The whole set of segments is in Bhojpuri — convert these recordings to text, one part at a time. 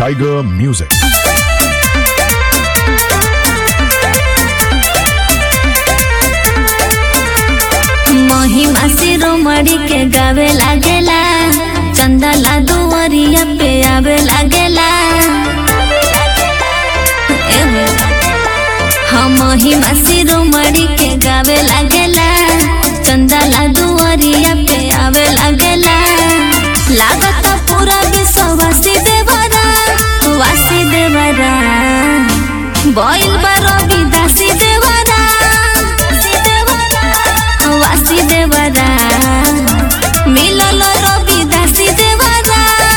Tiger Music. महिमा शिरोमणि के गावे लागेला चंदला दुवरिया पे आवे लागेला एहो। हाँ महिमा शिरोमणि के गावे लागेला चंदला दुवरिया पे आवे लागेला लागत पूरा विश्ववासी देवरा वासी देवरा बॉइल बारो विदासी देवरा वासी देवरा मिलल रवि दासी देवरा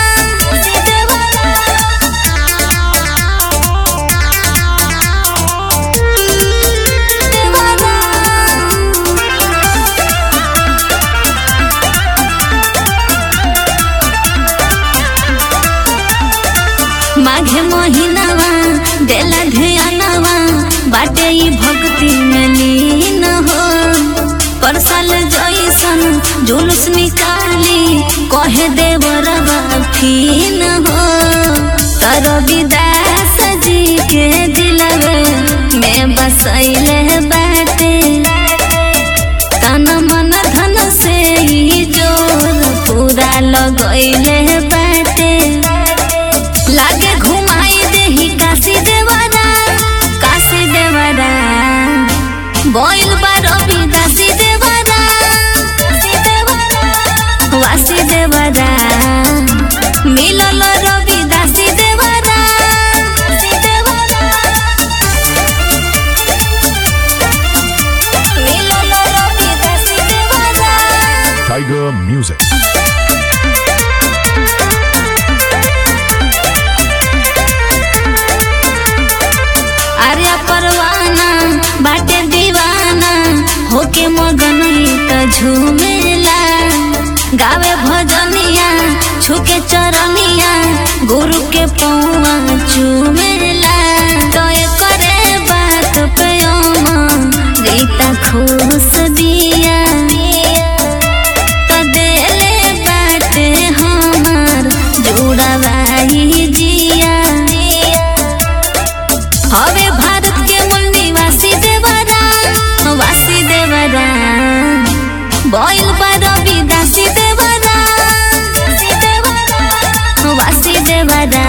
माघे महीनावा देला ध्यानवा बाटे ई भक्ति में लीन हो पर साल जैसन जुलूस निकाली कहे देवरवा फीन हो तर विदास जी के दिलवे में बसैले बाटे तन मन धन से ही जोर पूरा लगैले बाटे लागे घुमाई देही काशी देवरा काशी देवरा बोइल बारो विदासी देवरा वासी देवरा मिलल रवि दासी देवरा मिलल रवि दासी देवरा Tiger Music. अरे परवाना बाटे दीवाना होके मगन त झूमेला गावे भजनिया छुके चरनिया गुरु के पौआ चूमेला तो करे बात पे रीता खुश दिया तो देले बाटे हमार जुड़वाई जिया हवे भारत के मूल निवासी देवरा वासी देवरा बॉइल बारो विदासी देवरा वासी देवरा